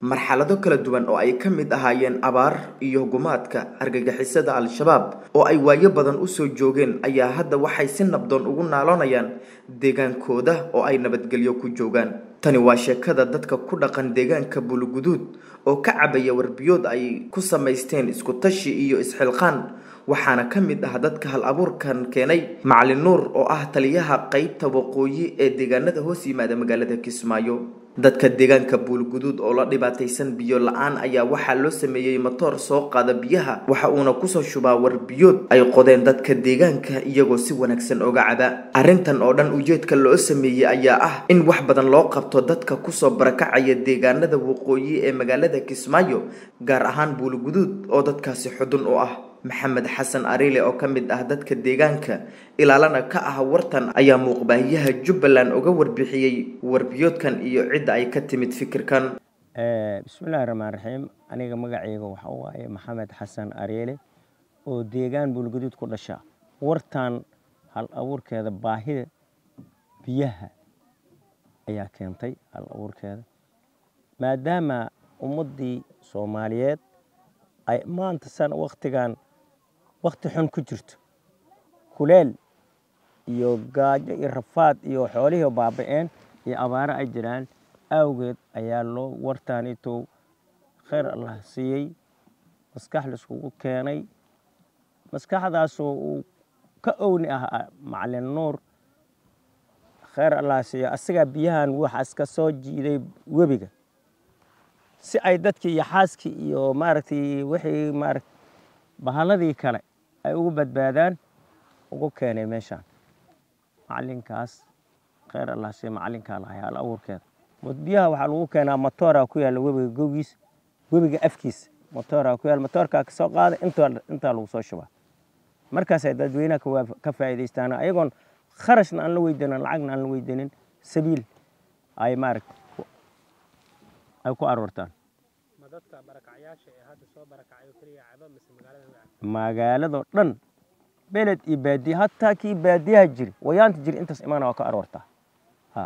marxalado kala duwan oo ay ka mid ahaayeen abaar iyo gumaadka argagixisada al-shabaab oo ay waayo badan usoo joogeen ayaa hadda waxay si nabdoon ugu naaloonayaan deegaankooda oo ay nabadgelyo ku joogaan tani waa sheekada dadka ku dhaqan deegaanka buluguduud oo ka cabaya warbiyood ay ku samaysteen isku tashi iyo isxilqaan waxaana ka mid ah dadka hal abuurkan keenay macalin nuur oo ah taliyaha qeybta waqooyi ee deegaanada hoos yimaada magaalada kismaayo dadka deegaanka buulguduud oo la dhibaataysan biyo la-aan ayaa waxaa loo sameeyey matoor soo qaada biyaha waxa uuna kusoo shubaa warbiyood ay qodeen dadka deegaanka iyagoo si wanaagsan oga caba arrintan oo dhan ujeedka loo sameeyey ayaa ah in wax badan loo qabto dadka kusoo barakacaya deegaanada waqooyi ee magaalada kismaayo gaar ahaan buulguduud oo dadkaasi xudun u ah maxamed xasan ariile oo ka mid ah dadka deegaanka ilaalana ka ah wartan ayaa muuqbaahiyaha jubbaland uga warbixiyey warbiyoodkan iyo cidda ay ka timid fikirkan bismillahi raxmaan raxiim aniga magacayga waxa waaye maxamed xasan ariile oo deegaan buulguduud ku dhasha wartan hal abuurkeeda baahida biyaha ayaa keentay hal abuurkeeda maadaama ummaddii soomaaliyeed ay maanta san waktigan wakti xun ku jirto kuleel iyo gaajo iyo rafaad iyo xoolihii baaba-een iyo abaaro ay jiraan awgeed ayaa loo wartaanitow khayr allah siiyey maskax laiskugu keenay maskaxdaasoo uu ka owni ah macalin nuur khayr allah siiyo asagaa biyahan waxaas ka soo jiiday webiga si ay dadkii iyo xaaskii iyo maaragtay wixii maaragt bahalladii kale ay ugu badbaadaan ugu keenay meeshaan macalinkaas khayr allah siiyo macalinkaa lahay hal abuurkeeda biyaha waxaa lagu keenaa matooraa ku yaalla webiga gogiis webiga afkiisa matooraa ku yaalla matoorkaa kasoo qaada intaa intaa lagu soo shubaa markaasay dadweynaha ka faa'iidaystaan ayagoon kharashna aan la weydanin lacagna aan la weydanin sabiil ay maaragta ay ku aroortaan magaaladoo dhan beled iyo baadiye hataa kii baadiyaha jiri wayaanta jiri intaas imaana waa ka aroortaa ha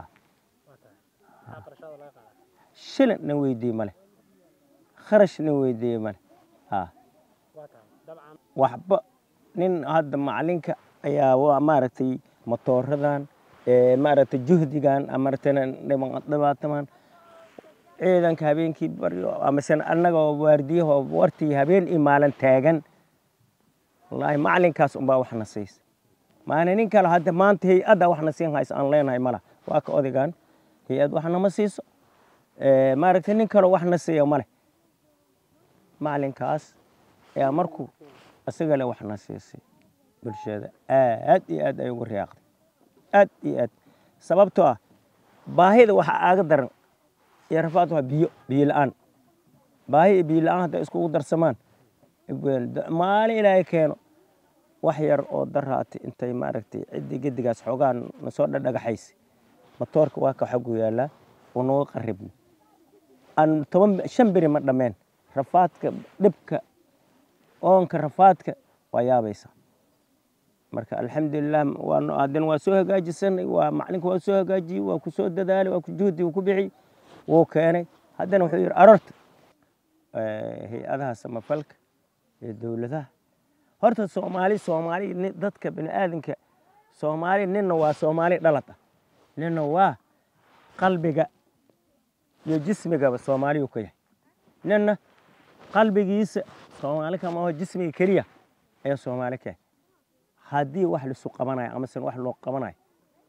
shilin na weydiiye male kharash na weydiiye male ha waxba nin hadda macalinka ayaa waa maaragtay matooradan maaragtay juhdigan amartana dhibaataman ciidanka habeenkii baryo amasena annagoo waardiyaho wartii habeen iyo maalin taagan wallaahi macalinkaas unbaa waxna siisa maana nin kale hadda maanta hay-adda waxna siin haysa aan leenahay mala waa ka odagaan hay-ad waxnama siiso maaragtay nin kaleo waxna siiya male macalinkaas ayaa markuu isagale waxna siisay bulshada aad iyo aad ay ugu riyaaqday aad iyo aad sababtoo ah baahida waxaa aaga daran iyo rafaad waa biyo biyo la-aan baahi iyo biyo la-aan hadday iskugu darsamaan maalin ilaahay keeno wax yar oo daraati intay maaragtay ciddii gedigaas xoogaa nasoo dhadhagaxaysa matoorka waa ka xagu yaallaa oo nooga qaribna aan toban shan beri ma dhammeen rafaadka dhibka oonka rafaadka waa yaabaysa marka alxamdulilah haddana waa soo hagaajisanay waa macalinka waa soo hagaajiyey waa ku soo dadaalay waa juhdi ku bixi wuu keenay haddana wuxuu yidhi arorta hay-adaha samafalka iyo dowladaha horta soomaali soomaali dadka bini aadanka soomaali ninna waa soomaali dhalad ah ninna waa qalbiga iyo jismigaba soomaaliyuu ka yahay ninna qalbigiisa soomaali kama aho jismiga keliya ayaa soomaali ka yahay haddii wax lisu qabanayo amasena wax loo qabanayo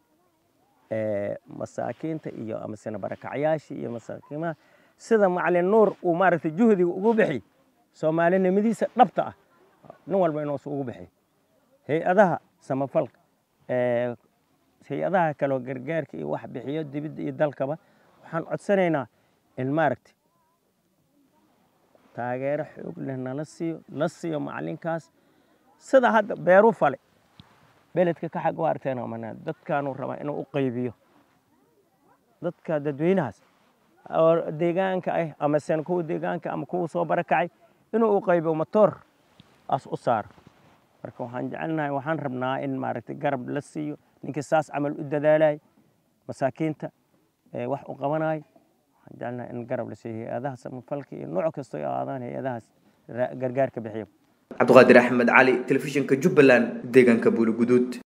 masaakiinta iyo amasena barakacyaashii iyo masaakiimaha sida macalin nuur uu maaragtay juhdiga ugu bixiy soomaalinimadiisa dhabta ah nin walba inuusu ugu bixiy hay-adaha samafalka hay-adaha kaleo gargaarka iyo wax bixiyo dibidda iyo dalkaba waxaan codsanaynaa in maaragtay taageero xoog leh nala siiyo la siiyo macalinkaas sida hadda beeru fale beledka ka xag u arteen dadkaanuu rabaa inuu u qaybiyo dadka dadweynahaas oo deegaanka ah amasena kuwa deegaanka ama kuwa soo barakacay inuu u qaybiyo matoor aas u saaro marka waxaan jecelnahay waxaan rabnaa in maaragtay garab la siiyo ninkii saas camal u dadaalay masaakiinta wax u qabanayo waxaan jecelnahay in garab la siiyo hay-adaha samafalka iyo nooc kasta oo aadaan hay-adahaas gargaarka bixiya cabdiqaadir axmed cali telefishinka jubbaland deegaanka buuliguduud